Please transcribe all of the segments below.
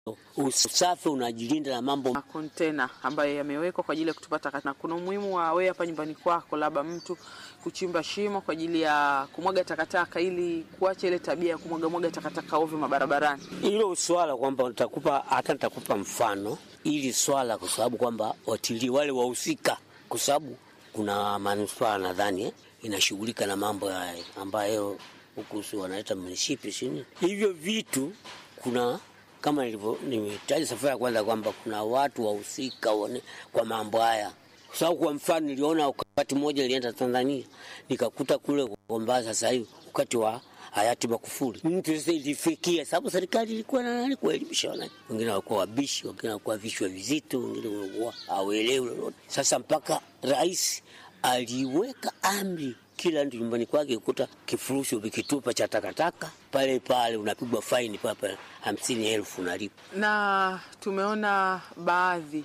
usafi unajilinda na mambo Kontena ambayo yamewekwa kwa ajili ya kutupa taka, na kuna umuhimu wa wewe hapa nyumbani kwako, labda mtu kuchimba shimo kwa ajili ya kumwaga takataka, ili kuacha ile tabia ya kumwaga mwaga takataka ovyo mabarabarani. hilo swala kwamba nitakupa hata nitakupa mfano ili swala, kwa sababu kwamba watilii wale wahusika, kwa sababu kuna manispaa nadhani eh, inashughulika na mambo haya ambayo huku si wanaita munishipi sini hivyo vitu. Kuna kama nilivyo nimetaja safari ya kwanza kwamba kuna watu wahusika wane- kwa mambo haya, kwa sababu kwa mfano niliona wakati mmoja nilienda Tanzania nikakuta kule kwamba sasa hivi wakati wa hayati Magufuli mtu sasa ilifikia, sababu serikali ilikuwa na nani kuelimisha wananchi. Wengine walikuwa wabishi, wengine walikuwa vichwa vizito, wengine walikuwa hawaelewi lolote. Sasa mpaka rais aliweka amri kila mtu nyumbani kwake kukuta kifurushi vikitupa cha takataka pale pale, unapigwa faini papa hamsini elfu unalipa. Na tumeona baadhi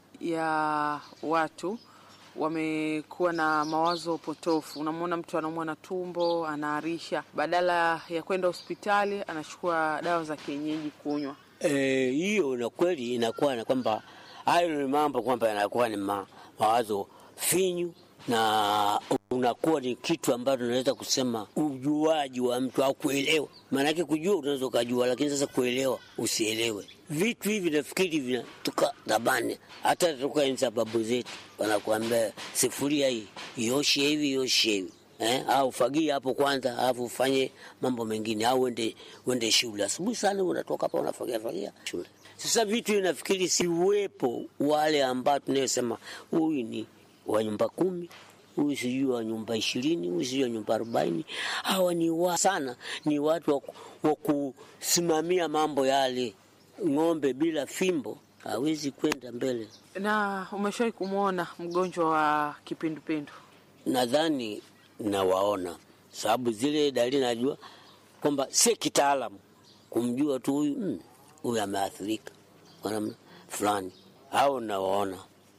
ya watu wamekuwa na mawazo potofu. Unamwona mtu anaumwa na tumbo, anaarisha, badala ya kwenda hospitali anachukua dawa za kienyeji kunywa. Eh, hiyo na kweli inakuwa na kwamba hayo ni mambo kwamba yanakuwa ni ma, mawazo finyu na unakuwa ni kitu ambacho unaweza kusema ujuaji wa mtu au kuelewa. Maanake kujua unaweza ukajua, lakini sasa kuelewa usielewe. Vitu hivi nafikiri vinatoka dhabani, hata toka enzi za babu zetu, wanakuambia sifuria hii ioshe hivi ioshe hivi Eh, au fagia hapo kwanza, alafu ufanye mambo mengine, au uende uende shule asubuhi sana, unatoka hapa unafagia fagia shule. Sasa vitu inafikiri siwepo wale ambao tunayosema huyu ni wa nyumba kumi, huyu sijui wa nyumba ishirini, huyu sijui wa nyumba arobaini. Hawa ni wa sana, ni watu wa, wa kusimamia mambo yale. Ng'ombe bila fimbo hawezi kwenda mbele. Na umeshawahi kumwona mgonjwa wa kipindupindu? nadhani nawaona, sababu zile dalili najua kwamba si kitaalamu kumjua tu huyu mm, huyu ameathirika kwa namna fulani, au nawaona.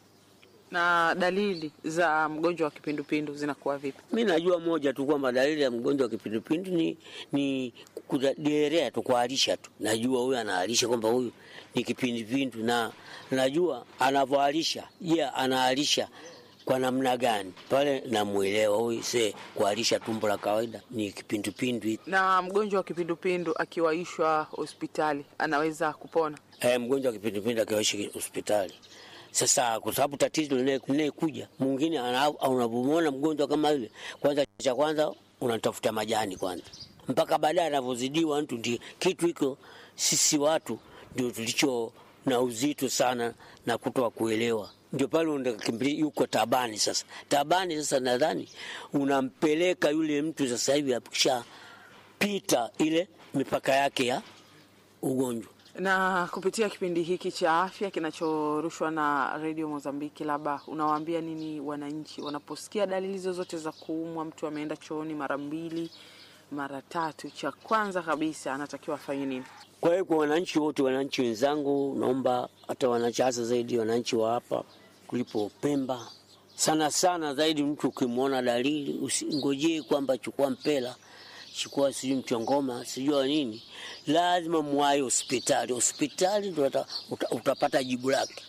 Na dalili za mgonjwa wa kipindupindu zinakuwa vipi? Mi najua moja tu kwamba dalili ya mgonjwa wa kipindupindu ni, ni kuderea tu, kuharisha tu. Najua huyu anaharisha kwamba huyu ni kipindupindu, na najua anavyoharisha. Je, yeah, anaharisha kwa namna gani? Pale namwelewa huyu, se kuharisha tumbo la kawaida ni kipindupindu hiki. Na mgonjwa wa kipindupindu akiwaishwa hospitali anaweza kupona? Eh, mgonjwa wa kipindupindu akiwaishi hospitali sasa kwa sababu tatizo linayekuja mwingine, unapomwona mgonjwa kama yule, kwanza cha kwanza unatafuta majani kwanza, mpaka baadaye anavyozidiwa mtu. Ndi kitu hiko sisi watu ndio tulicho na uzito sana na kutoa kuelewa, ndio pale unakimbilia yuko tabani. Sasa tabani, sasa nadhani unampeleka yule mtu sasa hivi akishapita ile mipaka yake ya ugonjwa na kupitia kipindi hiki cha afya kinachorushwa na redio Mozambiki, labda unawaambia nini wananchi wanaposikia dalili zozote za kuumwa? Mtu ameenda chooni mara mbili mara tatu, cha kwanza kabisa anatakiwa afanye nini? Kwa hiyo kwa wananchi wote, wananchi wenzangu, naomba hata wananchi, hasa zaidi wananchi wa hapa kulipo Pemba, sana sana zaidi, mtu ukimwona dalili usingojee kwamba chukua mpela chukua sijui mchongoma sijua nini, lazima mwai hospitali. Hospitali ndo uta, utapata jibu lake.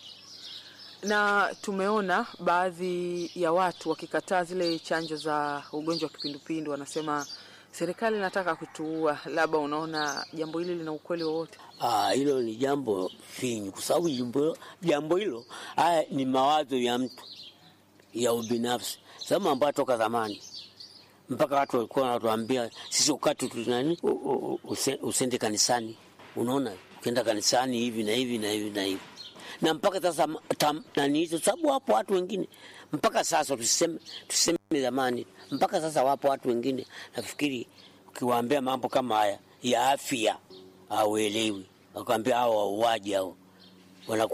Na tumeona baadhi ya watu wakikataa zile chanjo za ugonjwa wa kipindupindu, wanasema serikali inataka kutuua. Labda unaona jambo hili lina ukweli wowote? Ah, hilo ni jambo finyu, kwa sababu jambo hilo haya ni mawazo ya mtu ya ubinafsi, sababu ambayo toka zamani mpaka watu walikuwa wanatuambia sisi wakati tunani usende kanisani. Unaona, ukienda kanisani hivi na hivi na hivi na hivi, na mpaka sasa nani hizo, sababu wapo watu wengine mpaka sasa, tuseme tuseme zamani, mpaka sasa wapo watu wengine, nafikiri ukiwaambia mambo kama haya ya afya hauelewi, wakwambia hao wauaji hao wana